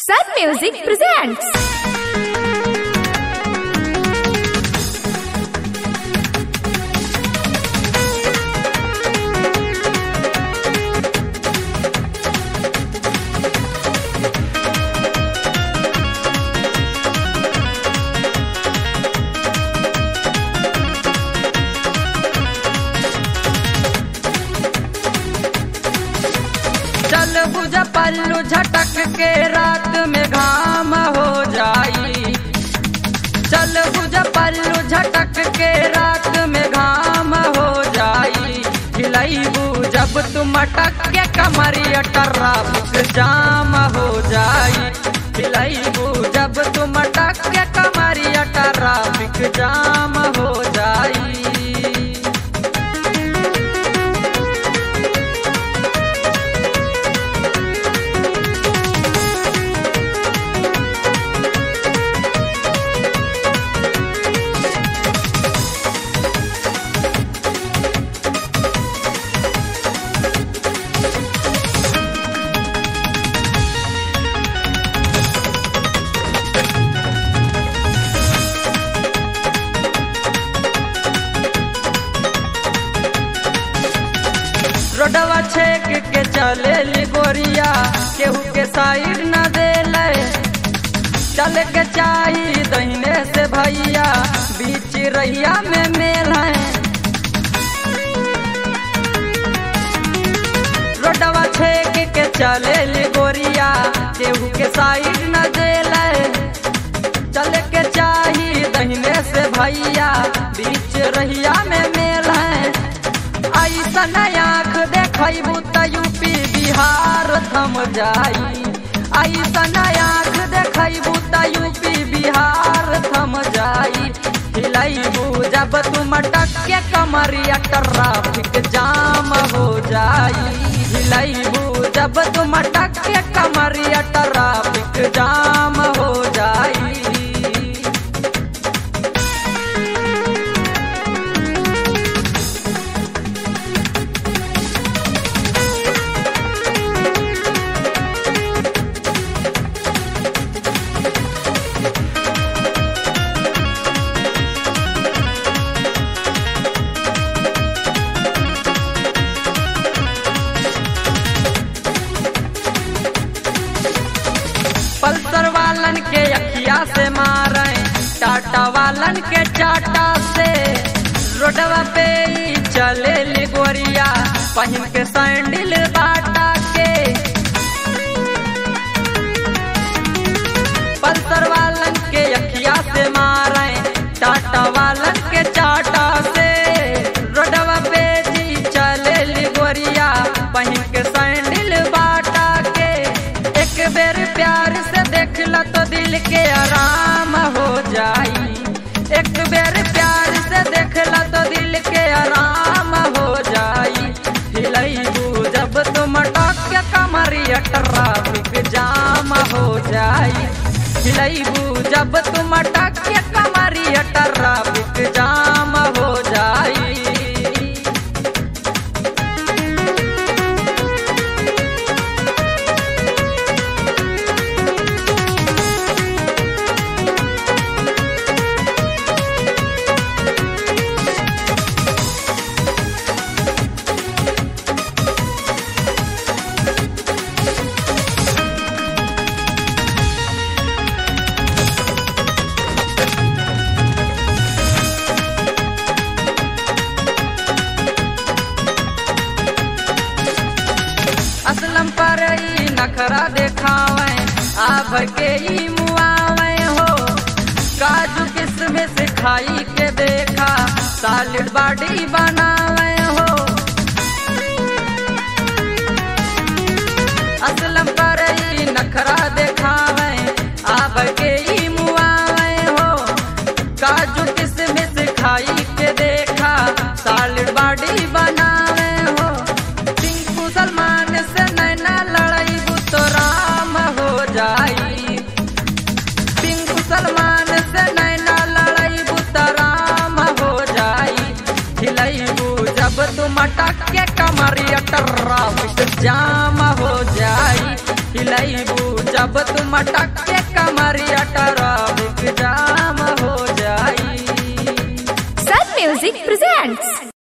Sun Music presents. चल बुझ पल्लू झटक के रात में घाम हो जाई चल बुझ पल्लू झटक के रात में घाम हो जाई खिलैबू जब तुम अटक के कमरिया ट्रैफिक जाम हो जाई खिलैबू जब तुम अटक के कमरिया ट्रैफिक जाम हो जाई रोडवा छेक के चले ली गोरिया केहू के साइड न देले चल के चाही दहीने से भैया बीच रैया में मेल है रोडवा छेक के चले ली गोरिया केहू के साइड न देले चल के चाही दहीने से भैया बीच रहिया में मेल है ऐसन आँख देखबू त यूपी बिहार थम जाई ऐसन आँख देखबू त यूपी बिहार थम जाई हिलैबू जब तुम अटक के कमरिया ट्रैफिक जाम हो जाई हिलैबू जब तुम अटक के कमरिया ट्रैफिक जाम हो जाई पल्सर वालन के अखिया से मारे टाटा वालन के चाटा से रोडवा पे ही चले ली गोरिया पहन के सैंडल बाटा के पल्सर वालन के अखिया से मारे टाटा वालन के चाटा से रोडवा पे जी चले ली गोरिया पहन के सैंडल बाटा के एक बेर प्यार से देखला तो दिल के आराम हो जाई एक बेर प्यार से देखला तो दिल के आराम हो जाई हिलैबू जब तुम टक के कमरिया ट्रैफिक जाम हो जाई हिलैबू जब तुम टक के कमरिया ट्रैफिक जाम हो जाई असलम पर ई नखरा देखावे आभ के ई मुआवे हो काजू किस्म से खाई के देखा सालिड बाडी बनावे हो असलम पर ई नखरा देखावे आभ के ई मुआवे हो काजू किस्म से खाई के देखा सालिड बाडी बनावे हो टिंकू सलमान से नैना लड़ाई तो राम हो जाई टिंकू सलमान से नैना लड़ाई तो राम हो जाई हिलैबू जब तुम अटक के कमरिया ट्रैफिक जाम हो जाई हिलैबू जब तुम अटक के कमरिया ट्रैफिक जाम हो जाई Sun Music presents